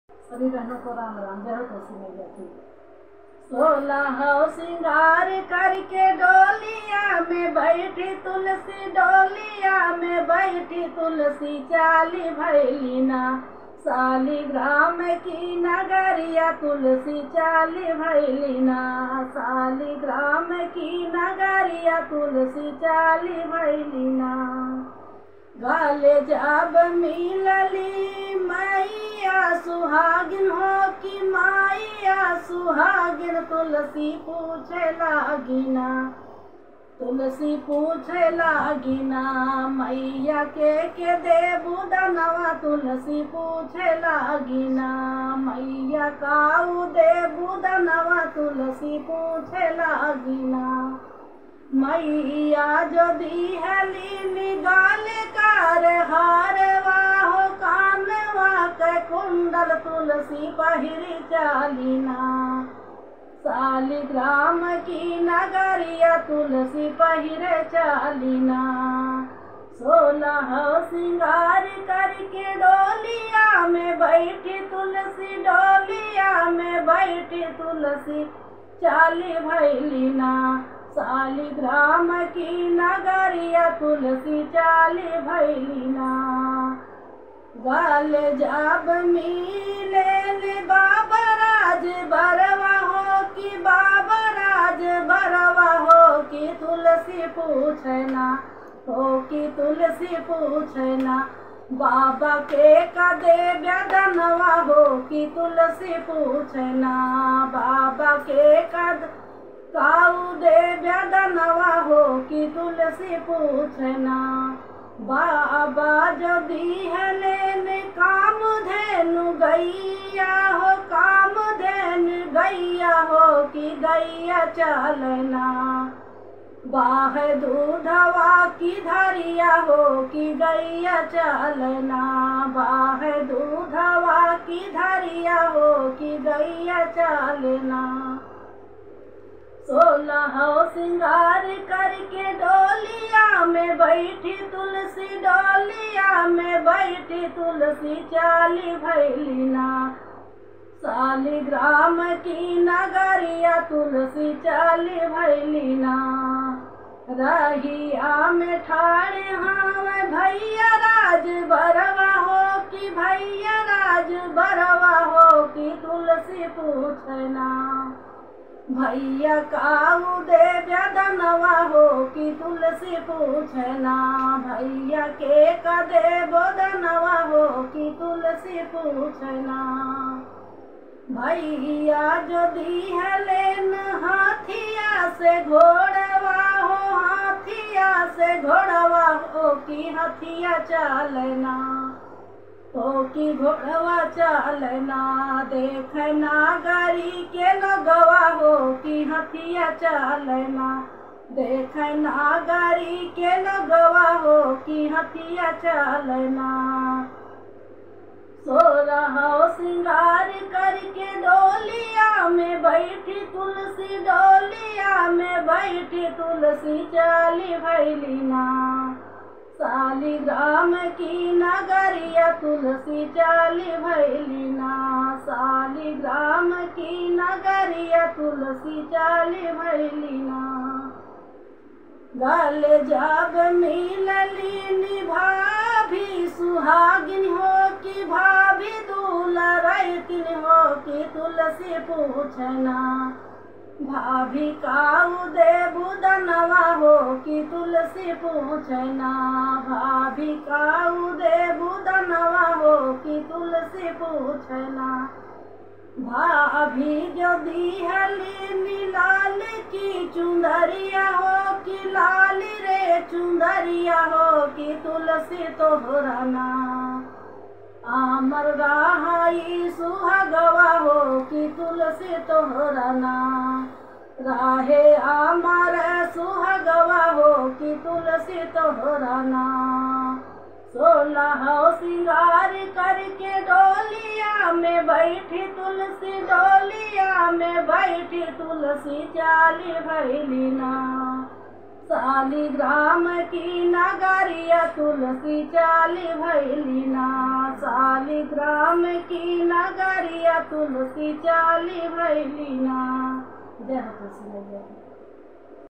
सभी बहनों को राम राम जय हो तुलसी मैया की सोलह सिंगार करके डोलिया में बैठी तुलसी डोलिया में बैठी तुलसी चाली भैलीना सालिग्राम की नगरिया तुलसी चाली भैलीना सालिग्राम की नगरिया तुलसी चाली भैलीना गाले जब मिलली मैया सुहागिन हो कि मैया सुहागिन तुलसी पूछे लागिना तुलसी पूछे लागिना मैया के के दे बुदनवा तुलसी पूछे लागिना मैया काऊ दे बुदनवा तुलसी पूछे लागिना मैया जो दी है लीली गाल कार हार वाहो कानवा के कुंडल तुलसी पहिरी चालीना सालिग्राम की नगरिया तुलसी पहिरे चालीना सोलह सिंगार करके डोलिया में बैठी तुलसी डोलिया में बैठी तुलसी चाली भैलीना सालिग्राम की नगरिया तुलसी चाली भैलीना गाल जब मिले बाबा राज बरवा हो कि बाबा राज बरवा हो कि तुलसी पूछना हो कि तुलसी पूछना बाबा के कदे व्यदनवा हो कि तुलसी पूछना बाबा के कद काऊ दे व्यदनवा हो कि तुलसी पूछना बाबा जो दी है लेने काम धेनु गैया हो काम धेनु गैया हो कि गैया चलना बाह दूधवा की धरिया हो कि गैया चलना बाह दूधवा की धरिया हो कि गैया चलना सोलह सिंगार करके डोलिया में बैठी तुलसी डोलिया में बैठी तुलसी चाली भैलीना सालिग्राम की नगरिया तुलसी चाली भैलीना रहिया में ठाड़े हम भैया राज बरवा हो कि भैया राज बरवा हो कि तुलसी पूछना भैया काऊ दे व्यदनवा हो कि तुलसी पूछना भैया के कदे बोदनवा हो कि तुलसी पूछना भैया जो दी है लेन हाथिया से घोड़वा हो हाथिया से घोड़वा हो कि हाथिया चलना हो कि घोड़वा चलना देखना गाड़ी के लगवा हो कि हथिया चलना देखना गाड़ी के लगवा हो कि हथिया चलना सोलह सिंगार करके डोलिया में बैठी तुलसी डोलिया में बैठी तुलसी चाली भैलीना सालिग्राम की नगरिया तुलसी चाली भैलीना सालिग्राम की नगरिया तुलसी चाली भैलीना गल जब मिलली निभाभी सुहागिन हो कि भाभी दूल्हा रैतिन हो कि तुलसी पूछना भाभी काऊ दे बुदनवा हो कि तुलसी पूछना भाभी काऊ दे बुदनवा हो कि तुलसी पूछना भाभी जो दी हली लाल की चुंदरिया हो कि लाल रे चुंदरिया हो कि तुलसी तोहराना आमर राहाई सुहागवा हो कि तुलसी तोहराना राहे आमर सुहागवा हो कि तुलसी तोहराना सोलह सिंगार करके डोलिया में बैठी तुलसी डोलिया में बैठी तुलसी चाली भैलीना सालिग्राम की नगरिया तुलसी चाली भैलीना सालिग्राम की नगरिया मैया तुलसी चाली भैली ना जय हो तुलसी मैया की।